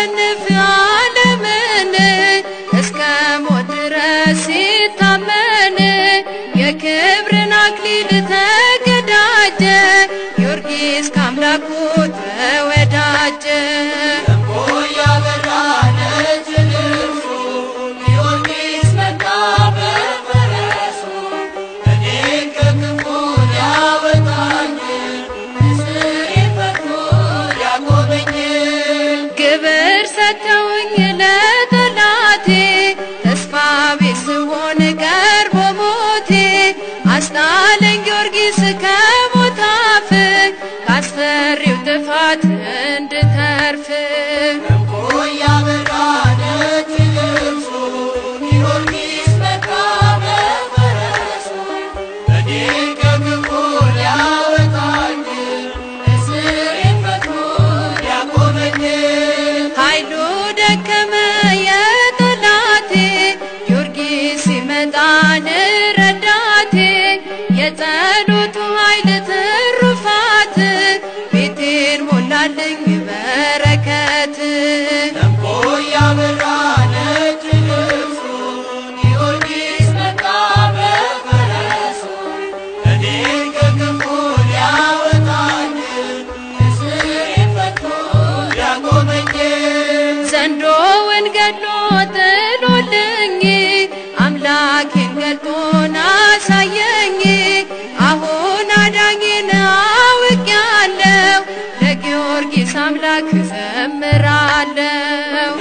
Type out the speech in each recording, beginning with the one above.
ሲያሸንፍ ዓለምን እስከ ሞት ድረስ ሲታመን የክብርን አክሊል ተቀዳጀ ጊዮርጊስ ከአምላኩ ተወዳጀ። ግብር ሰጥተውኝ ለጠላቴ ተስፋ ቢስ ስሆን ቀርቦ ሞቴ አስጣለኝ ጊዮርጊስ ከሞት አፍ ካስፈሪው ጥፋት እንድተርፍ ኃይሉ ደከመ የጠላቴ ጊዮርጊስ ሲመጣን ረዳቴ የጸሎቱ ኃይል ትሩፋት ቤቴን ሞላልኝ በረከት ዘንዶውን ገድሎ ጥሎልኝ አምላኬን ገልጦን አሳየኝ። አሁን አዳኝን አውቄያለሁ ለጊዮርጊስ አምላክ ዘምራለሁ።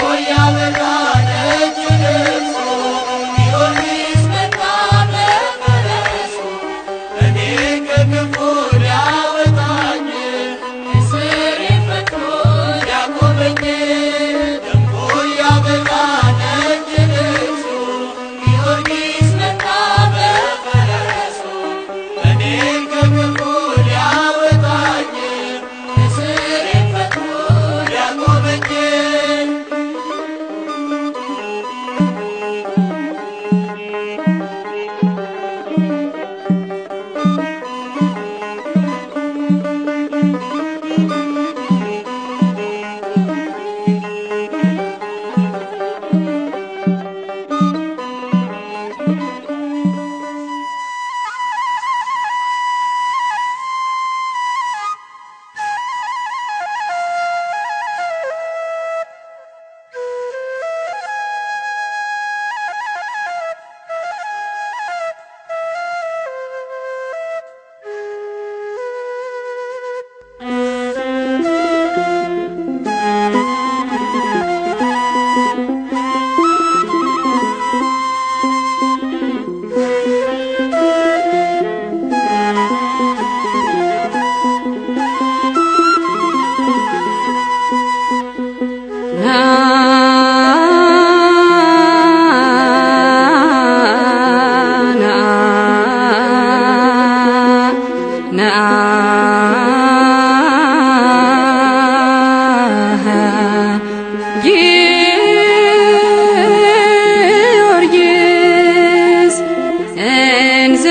ጊዮርጊስ እንዘ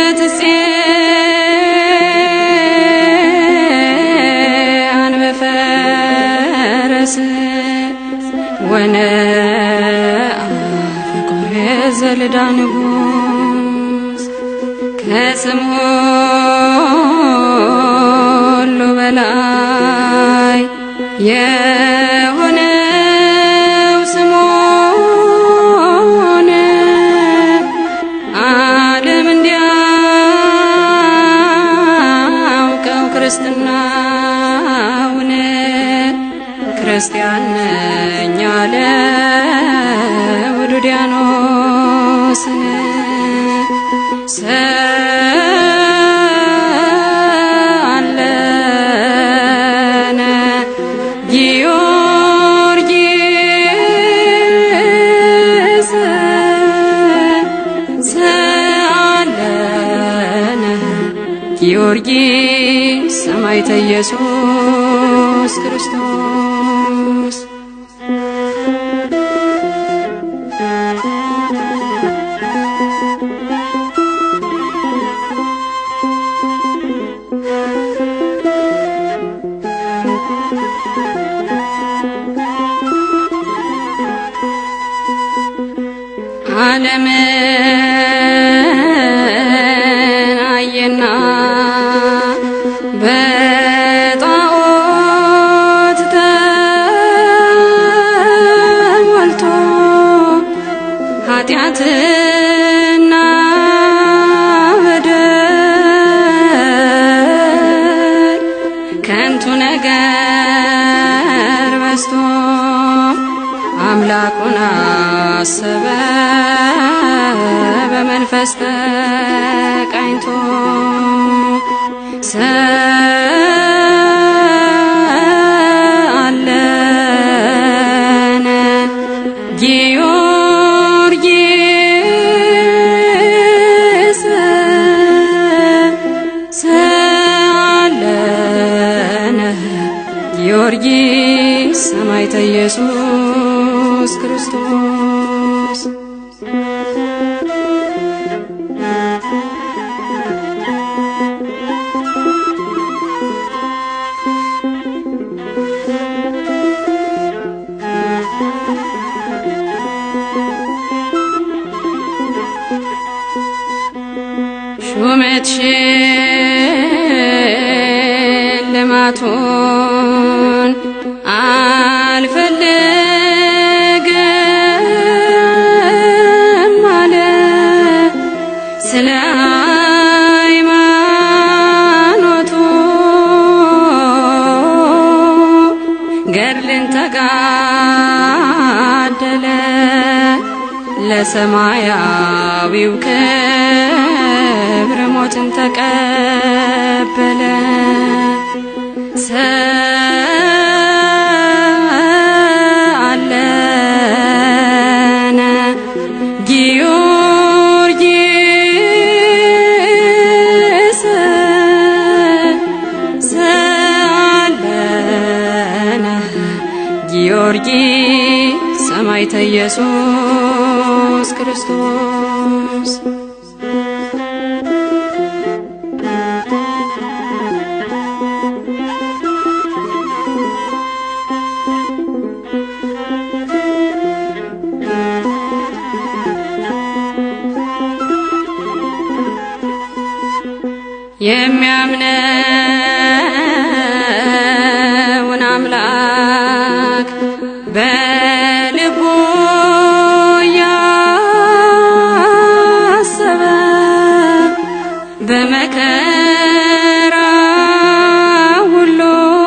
ትጼአን በፈረስ ወነአ ፍቁር ዘልዳ ንጉሥ ከስም ሁሉ በላይ የሆነው ስምዖን ዓለም እንዲያውቀው ክርስትናውን ክርስቲያን ነኝ አለ ውዱዲያኖስን ሰአለነ ጊዮርጊስ ሰአለነ ጊዮርጊስ ሰማዕተ ኢየሱስ ክርስቶስ አሰበ በመንፈስ ተቃኝቶ ሰአለነ ጊዮርጊስ ሰአለነ ጊዮርጊስ ሰማዕተ ኢየሱስ ክርስቶስ ሹመት ሽልማቱን አልፈልግም አለ ስለ ሃይማኖቱ ገድልን ተጋደለ ለሰማያዊው ክብር ሞትን ተቀበለ። ሰአለነ ጊዮርጊስ ሰአለነ ጊዮርጊስ ሰማዕተ ኢየሱስ ክርስቶስ የሚያምነውን አምላክ በልቡ ያሰበ በመከራ ሁሉ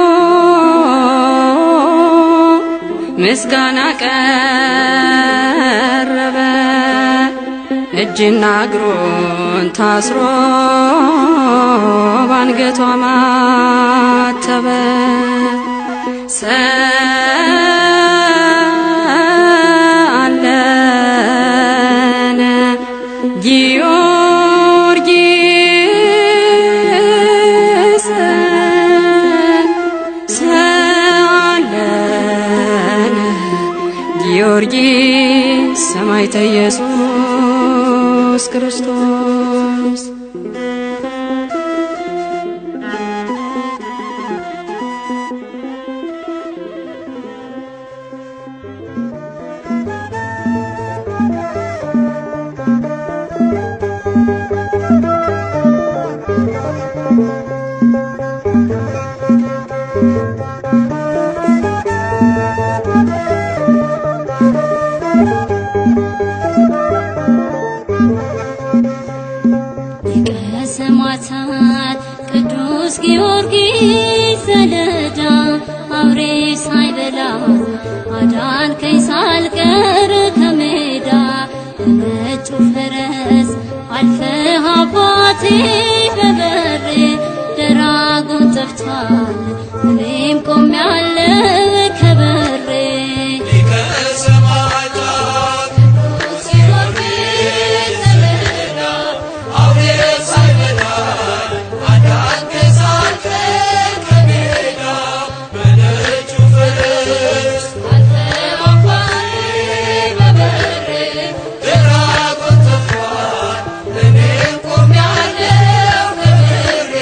ምስጋና ቀረበ። እጅና እግሩን ታስሮ ባንገቷ ማተበ። ሰአለነ ጊዮርጊስ ሰአለነ ጊዮርጊስ ሰማዕተ ኢየሱስ ክርስቶስ ሊቀ ሰማዕታት ቅዱስ ጊዮርጊስ ዘለዳ አውሬ ሳይበላ አዳንከኝ ሳልቀር ከሜዳ በነጩ ፈረስ አልፈህ አባቴ በበሬ ደራጉን ጠፍቷል እኔም ቆሜያለሁ ከበሬ ሊቀ ሰማዕታት ቅዱስ ጊዮርጊስ ዘለዳ አውሬ ሳይበላኝ አዳንከኝ ሳልቀር ከሜዳ በነጩ ፈረስ አልፈህ አባቴ በበሬ ደራጎን ጠፍቷል እኔም ቆሜያለሁ ከበሬ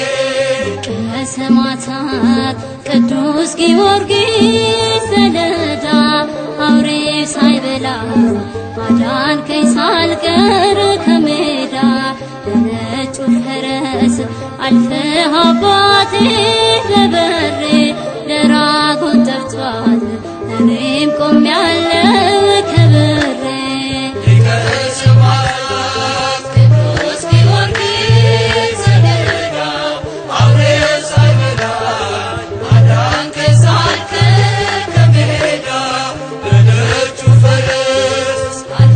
ከሰማዕታት ቅዱስ ጊዮርጊስ ዘለዳ አውሬ ሳይበላ አዳንከኝ ሳልቀር ከሜዳ በነጩ ፈረስ አልፈህ አባቴ በበሬ ደራጎን ጠፍቷል እኔም ቆሜያለሁ ከበሬ ሊቀ ሰማዕታት ቅዱስ ጊዮርጊስ ዘለዳ አውሬ ሳይበላኝ አዳንከኝ ሳልቀር ከሜዳ በነጩ ፈረስ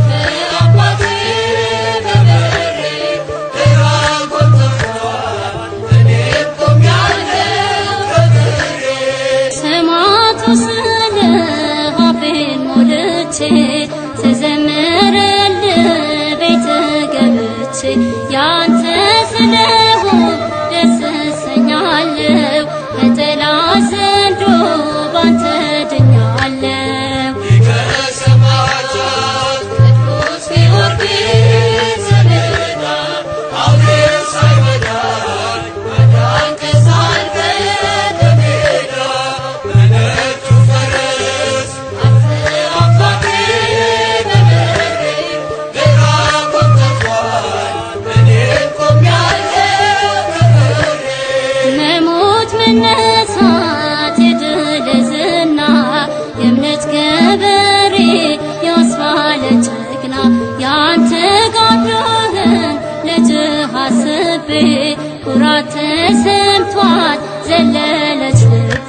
ያንተ ስለሆን ደስ እሰኛለሁ ከጠላት ዘንዶ ባንተ ድኛለሁ ከሰማዕታት ቅዱስ ጊዮርጊስ ሰሌዳ አውሬ ሳይበላኝ አዳንከኝ ሳልፈ ከሜዳ በነጩ ፈረስ አንተ አባቴ በበሬ ግራ ጎትቷል እኔን ቆሜያለሁ ከበሬ መሞት መነሳት የድል ዝና የእምነት ገበሬ ያስባለ ጀግና ያንተ ጋዶህን ልጅህ አስቤ ኩራት ተሰምቷት ዘለለች ልቤ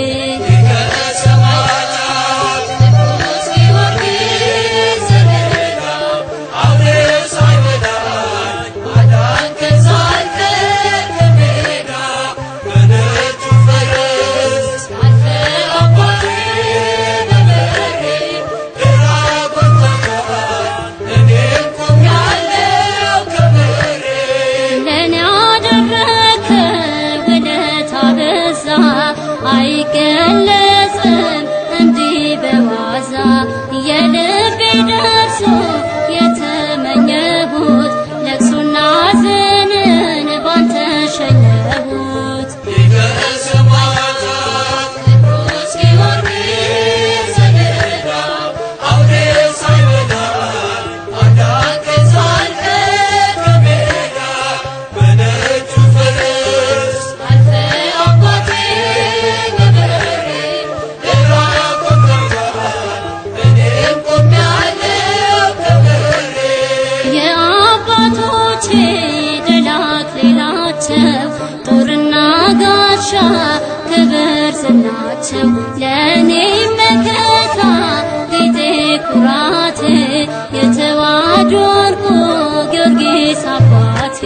ከሰማዕታት ቅዱስ ጊዮርጊስ ሰሌዳ አውሬ ሳይበላኝ አዳንከኝ ሳልቀር ከሜዳ በነጩ ፈረስ አንተ አባቴ በበሬ ግራ ጎትቶኛል እኔም ቆሜያለሁ ከበሬ ለኔ ያደረከው ውለታ በዛ አይገለጽም እንዲህ በዋዛ የልቤ ደርሶ የተመኘሁት ለቅሶና ሐዘንን ባንተ ሸኘሁት ከሰማዕታት ቅዱስ ጊዮርጊስ ሰሌዳ አውሬ ሳይበላኝ አዳንከኝ ሳልቀር ከሜዳ በነጩ ፈረስ አንተ አባቴ በበሬ ግራ ጎትቶኛል እኔም ቆሜያለሁ ከበሬ የአባቶቼ ድል አክሊላቸው ጦርና ጋሻ ክብር ዝናቸው ለእኔ መከታ ጌጤ ኩራቴ የተዋሕዶ ዕርቁ ጊዮርጊስ አባቴ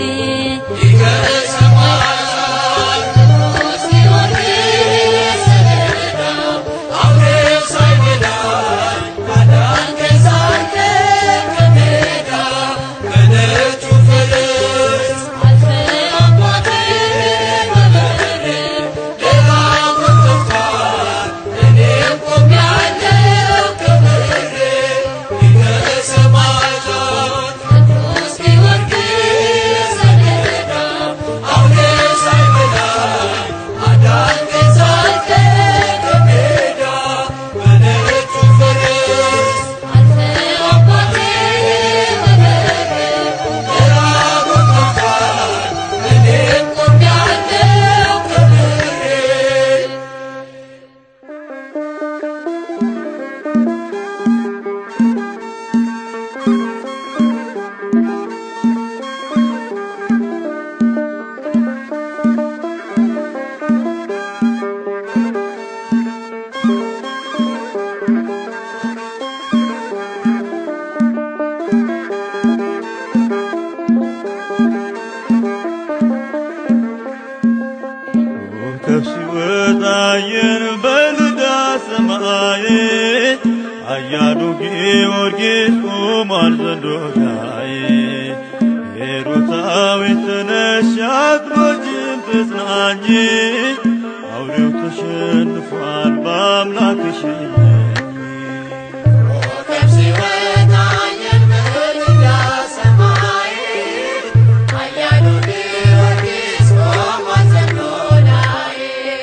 ከሰማዕታት ቅዱስ ጊዮርጊስ ሰሌዳ አውሬ ሳይበላኝ አዳንከኝ ሳልቀር ከሜዳ በነጩ ፈረስ አንተ አባቴ በበሬ ግራ ጎትቶኛል እኔም ቆሜያለሁ ከበሬ ከሰማዕታት ቅዱስ ጊዮርጊስ ሰሌዳ አውሬ ሳይበላኝ አዳንከኝ ሳልቀር ከሜዳ በነጩ ፈረስ አንተ አባቴ በበሬ ግራ ጎትቶኛል እኔም ቆሜያለሁ ከበሬ ኮከብ ሲወጣ አየን በልዳ ሰማይ አያሉ ጊዮርጊስ ቆሟል ዘንዶታይ ሄሮታዊት ተነሽ አትሞችም ተጽናኝ አውሬው ተሸንፏል በአምላክሽ ኮከብ ሲወጣ አየን በልዳ ሰማይ ኃያሉ ጊዮርጊስ ቆሟል ዘንዶ ላይ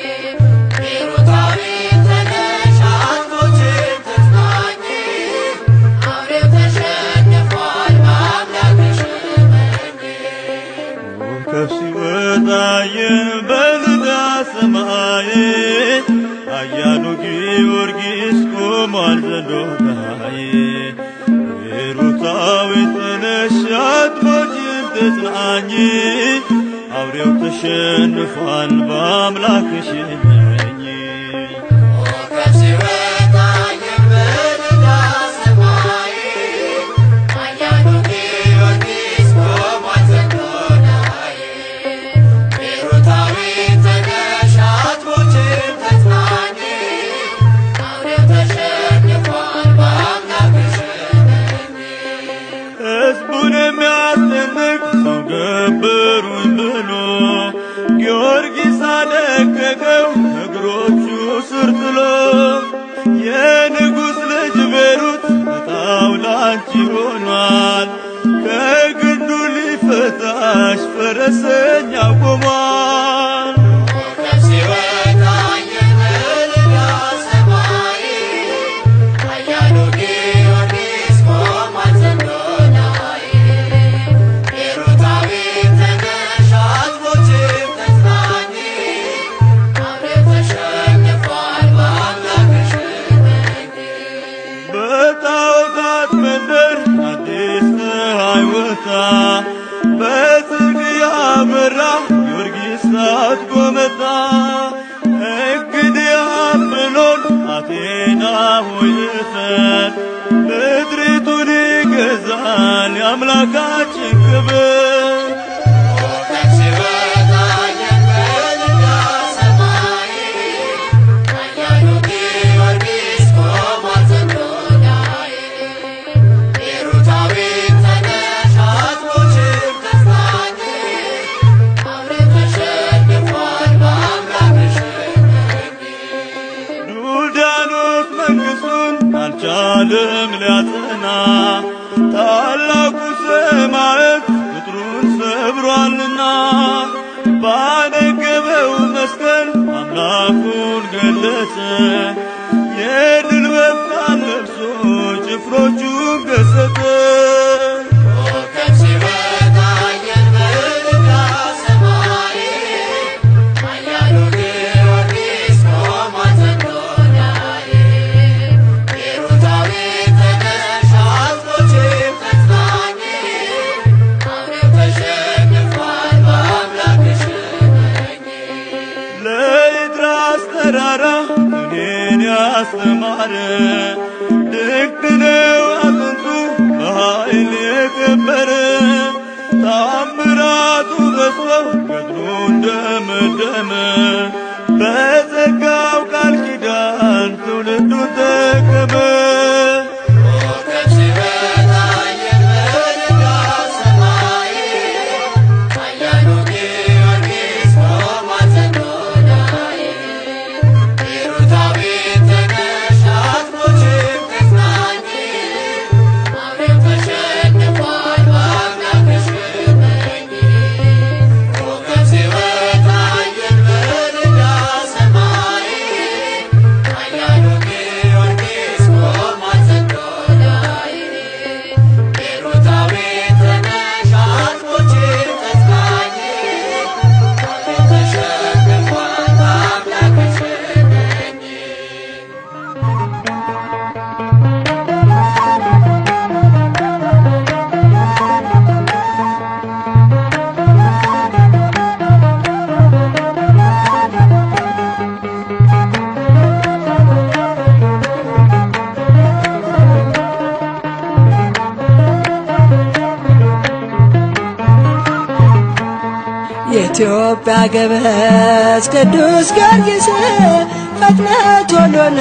ሂሩታዊት ተነሽ አትሞችም ተጽናኝ አውሬው ተሸንፏል በአምላክሽ እመኚ ኮከብ ሲወጣ አየን በልዳ ሰማይ አያሉ ጊዮርጊስ ቆሟል ዘንዶታይ ሄሮታዊት ተነሽ አትሞችም ተጽናኝ አውሬው ተሸንፏል በአምላክሽ እመኚ ኮከብ ሲወጣ አየን በልዳ ሰማይ ኃያሉ ጊዮርጊስ ቆሟል ዘንዶ ላይ ሂሩታዊት ተነሽ አትሞችም ተጽናኝ አውሬው ተሸንፏል በአምላክሽ እመኚ ሕዝቡን የሚያስጨንቅ ሰው ገባ ፈረሰኛ ቆሟል። ኮከብ ሲወጣ የመልዳ ሰማይ ኃያሉ ጊዮርጊስ ቆሟል ዘንዶ ላይ። ቤሩታዊት ተነሽ አትሞችም ተጽናኝ፣ አውሬው ተሸንፏል በአምላክሽ እመኚ። በጣዖታት መንደር አዲስ ፀሐይ ወጣ። በጽድቅ ያበራ ጊዮርጊስ ታጥቆ መጣ። እንግዲህ አምኖን አቴና ሆይ እፈር፣ ምድሪቱን ይገዛል የአምላካችን ክብር። ኮከብ ሲወጣ የመልዳ ሰማይ ኃያሉ ጊዮርጊስ ቆሟል ዘንዶ ላይ። ቤሩታዊት ተነሽ አትሞችም ተጽናኝ፣ አውሬው ተሸንፏል በአምላክሽ እመኚ። ዱልዳኖስ መንግሥቱን አልቻለም ሊያጸና ታላቁ ሰማዕት ቅጥሩን ሰብሯልና ባነገበው መስቀል አምላኩን ገለጸ። የድል በፍታን ለብሶ ጭፍሮቹን ገሰጸ። ኮከብ ሲወጣ የመልዳ ሰማይ ኃያሉ ጊዮርጊስ ቆሟል ዘንዶ ላይ። ቤሩታዊት ተነሽ አትሞችም ተጽናኝ፣ አውሬው ተሸንፏል በአምላክሽ እመኚ። ለይድራስ ተራራ እኔን ያስተማረ ድንቅ ነው አጥንቱ በኃይል የከበረ ታምራቱ በዝተው ገድሉ እንደመደመ በጸጋው ቃል ኪዳን ትውልዱን ጠቀመ። ኮከብ ሲወጣ የመልዳ ሰማይ ኃያሉ ጊዮርጊስ ቆሟል ዘንዶ ላይ። ቤሩታዊት ተነሽ አትሞችም ተጽናኝ፣ አውሬው ተሸንፏል በአምላክሽ እመኚ። ኮከብ ሲወጣ የመልዳ ሰማይ ኃያሉ ጊዮርጊስ ቆሟል ዘንዶ ላይ። ቤሩታዊት ተነሽ አትሞችም ተጽናኝ፣ አውሬው ተሸንፏል በአምላክሽ እመኚ። የኢትዮጵያ ገበዝ ቅዱስ ጊዮርጊስ ፈጥነህ ቶሎና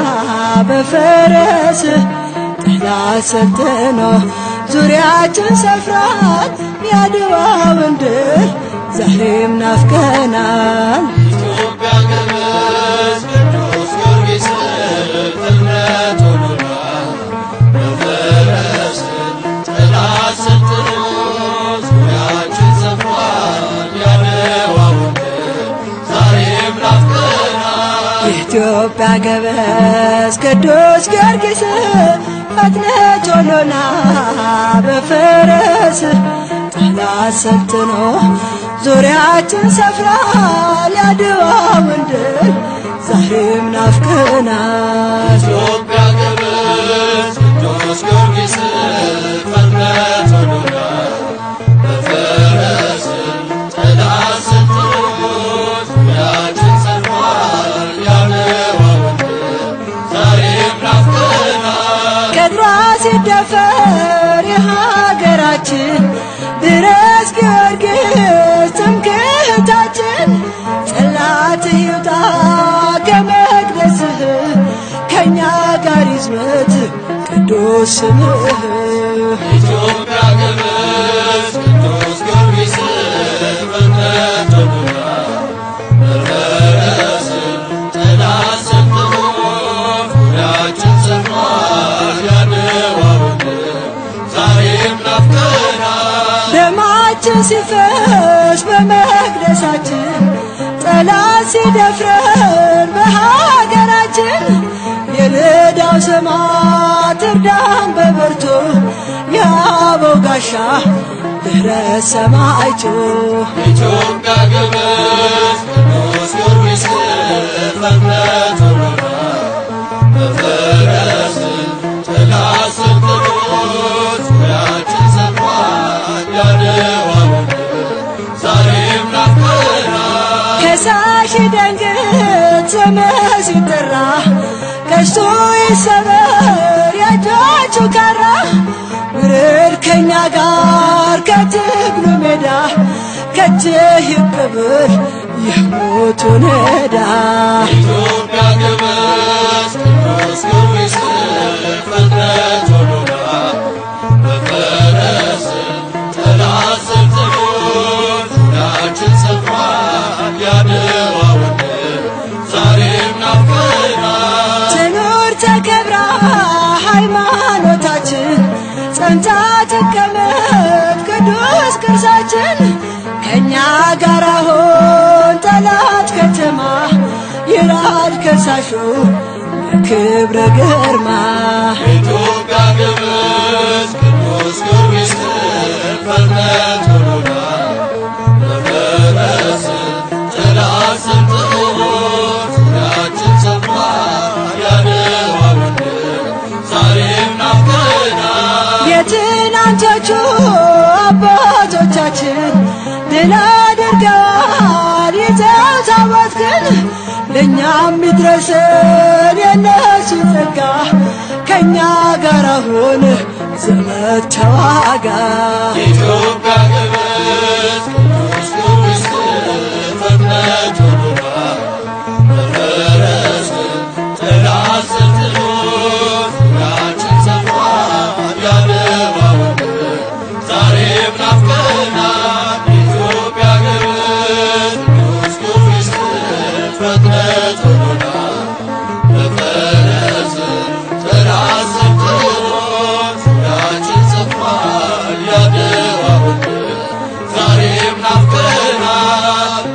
በፈረስ ጠላት ሰልጥኖ ዙሪያችን ሰፍሯል የአድዋውን ድል ዛሬም ናፍቀናል። ኢትዮጵያ ገበዝ ቅዱስ ጊዮርጊስ ፍጥነት ሆኖና በፈረስ ጠላት ሰልጥኖ ዙሪያችን ሰፍሯል ያድዋውን ድል ዛሬም ናፍቀናል። የኢትዮጵያ ገበዝ ቅዱስ ጊዮርጊስ ፈጥነህ ቶሎና በፈረስ ጠላት ሰልጥኖ ዙሪያችን ሰፍሯል የአድዋውን ድል ዛሬም ናፍቀናል። ኢትዮጵያ ገበዝ ቅዱስ ጊዮርጊስ ፍጥነት ሆኖና በፈረስ ጠላት ሰልጥኖ ዙሪያችን ሰፍሯል ያድዋውን ድል ዛሬም ናፍቀናል። ቅጥሯ ሲደፈር የሀገራችን ድረስ ጊዮርጊስ ትምክህታችን ጽላት ይውጣ ከመቅደስህ ከእኛ ጋር ይዝመት ቅዱስ ስምህ ኢትዮጵያ ገበዝ ቅዱስ ጊዮርጊስ ፍጥነት ሆኖና በፈረስ ጠላት ሰልጥኖ ዙሪያችን ሰፍሯል ያድዋውን ድል ዛሬም ናፍቀናል። ደማችን ሲፈስ በመቅደሳችን ጠላት ሲደፍረን በሀገራችን የልዳው ሰማዕት እርዳን በብርቱ የአበው ጋሻ ድኅረት ሰማዕቱ ኢትዮጵያ ግብጽ ቅዱስ ጊዮርጊስ ፈጥነት ሆኖና በፈረስ ጥላ ስር ጥሎት ዙሪያችን ሰፏል ያድዋ ምድር ዛሬም ናፍቀናል ከሳሽ ደንግጥ ስምህ ሲጠራ ቀስቱ ይሰበር የእጆቹ ካራ ውርድ ከእኛ ጋር ከትግሉ ሜዳ ከእጅህ ይቀበል የሞቱን ዕዳ ኢትዮጵያ ግብጽ ቅዱስ ጊዮርጊስ ፈጥነት ሆኖና በፈረስ ጥላ ስር ጥሎት ዙሪያችን ሰፏል ያድዋ ምድር ዛሬም ናፍቀናል ትኑር ተከብራ ሃይማኖታችን ጸንታ ትቀመጥ ቅዱስ ቅርሳችን ከእኛ ጋር አሁን ጠላት ከተማ ይራድ ከሳሹ በክብረ ግርማ ኢትዮጵያ ግብጽ ቅዱስ ጊዮርጊስ ፈጥነት ሆኖና በፈረስ ጥላ ስር ጥሎት ዙሪያችን ሰፏል ያድዋ ምድር ዛሬም ናፍቀናል የትናንቶቹ አባቶቻችን ድል አድርገዋል ይዘው ታቦት ግን ለእኛም ይድረሰን የነሱ ጸጋ ከእኛ ጋር አሁን ዘመድ ተዋጋ ኢትዮጵያ ግብጽ ቅዱስ ጊዮርጊስ ፈጥነት ሆኖና በፈረስ ጥላ ስር ጥሎት ዙሪያችን ሰፏል ያድዋ ምድር ዛሬም ናፍቀናል ኢትዮጵያ ግብጽ ቅዱስ ጊዮርጊስ ፈጥነት ሆኖና በፈረስ ጥላ ስር ጥሎት ዙሪያችን ሰፏል ያድዋ ምድር ዛሬም ናፍቀናል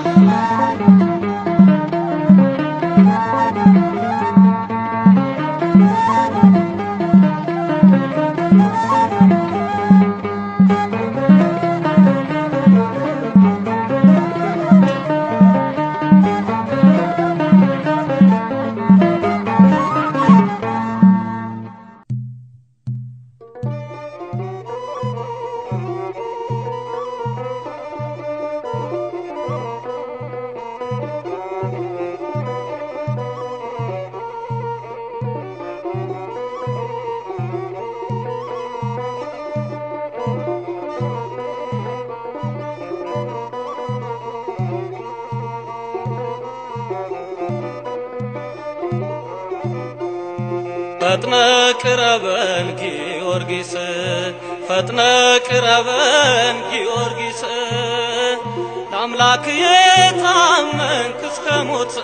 ፈጥነ ቅረበን ጊዮርጊስ ፈጥነ ቅረበን ጊዮርጊስ ለአምላክ የታመንክ እስከ ሞት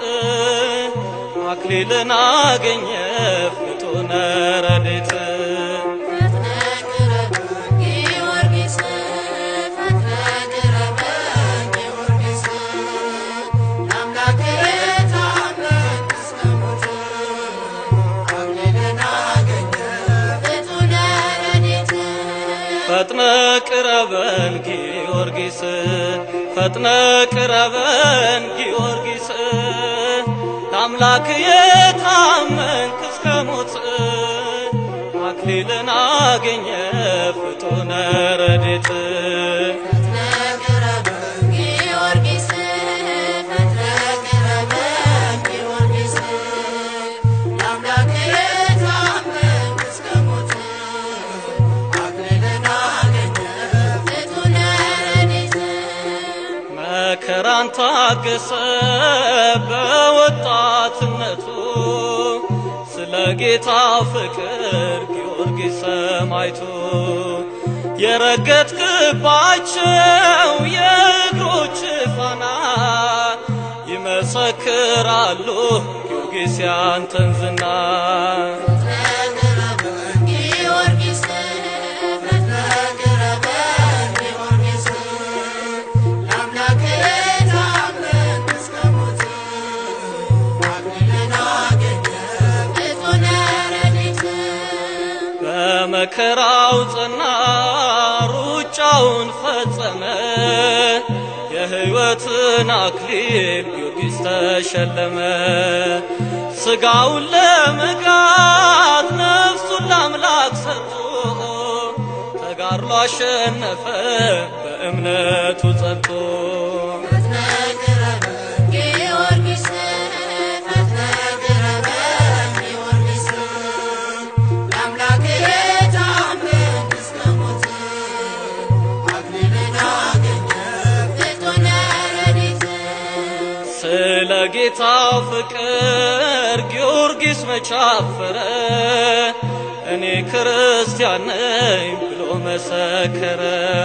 አክሊልን አገኘ ፍጡነ ረድኤት ጊዮርጊስ ፈጥነ ቅረበን ጊዮርጊስ ለአምላክ የታመንክ እስከ ሞት አክሊልን አገኘ ፍጡነ ረድኤት ፈጥነ ቅረበን ጊዮርጊስ ፈጥነ ቅረበን ጊዮርጊስ ለአምላክ የታመንክ እስከ ሞት አክሊልን አገኘ ፍጡነ ረድኤት ጊዮርጊስ ፈጥነ ቅረበን ጊዮርጊስ ለአምላክ የታመንክ እስከ ሞት አክሊልን አገኘ ፍጡነ ረድኤት መከራን ታገሰ በወጣትነቱ ስለ ጌታ ፍቅር ጊዮርጊስ ሰማዕቱ የረገጥክባቸው የእግሮች ፋና ይመሰክራሉ ጊዮርጊስ ያንተን ዝና ጊዮርጊስ ፈጥነ ቅረበን ጊዮርጊስ ሁሉን ፈጸመ የሕይወትን አክሊል ጊዮርጊስ ተሸለመ ሥጋውን ለመጋት ነፍሱን ለአምላክ ሰጥቶ ተጋድሎ አሸነፈ በእምነቱ ጸንቶ ፈጥነህ ቅረበን ጊዮርጊስ ፈጥነህ ቅረበን ጊዮርጊስ ለአምላክህ የታመንክ እስከ ሞት አክሊልን አገኘህ ፍጡነ ረድኤት ስለ ጌታው ፍቅር ጊዮርጊስ መቻፈረ እኔ ክርስቲያን ነኝ ብሎ መሰከረ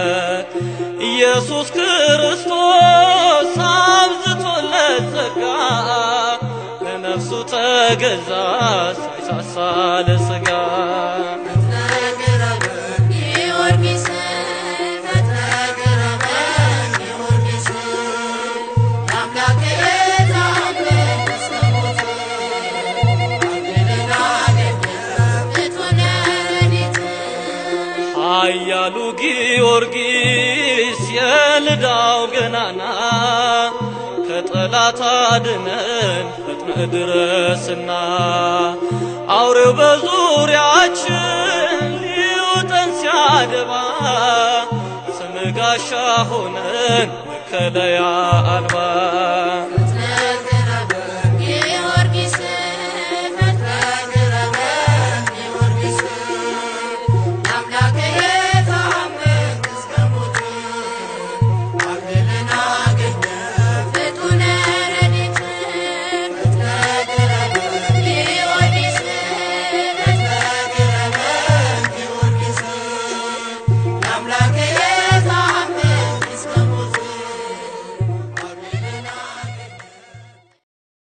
ኢየሱስ ክርስቶስ አብዝቶለት ጸጋ ለነፍሱ ተገዛ ሳይሳሳ ለሥጋ ፈጥነህ ቅረበን ጊዮርጊስ ፈጥነህ ቅረበን ጊዮርጊስ ለአምላክህ የታመንክ እስከ ሞት አክሊልን አገኘህ ፍጡነ ረድኤት ኃያሉ ጊዮርጊስ የልዳው ገናና ከጠላት አድነን ፈጥነ ድረስና አውሬው በዙሪያችን ሊውጠን ሲያደባ ስም ጋሻ ሆነን መከለያ አልባ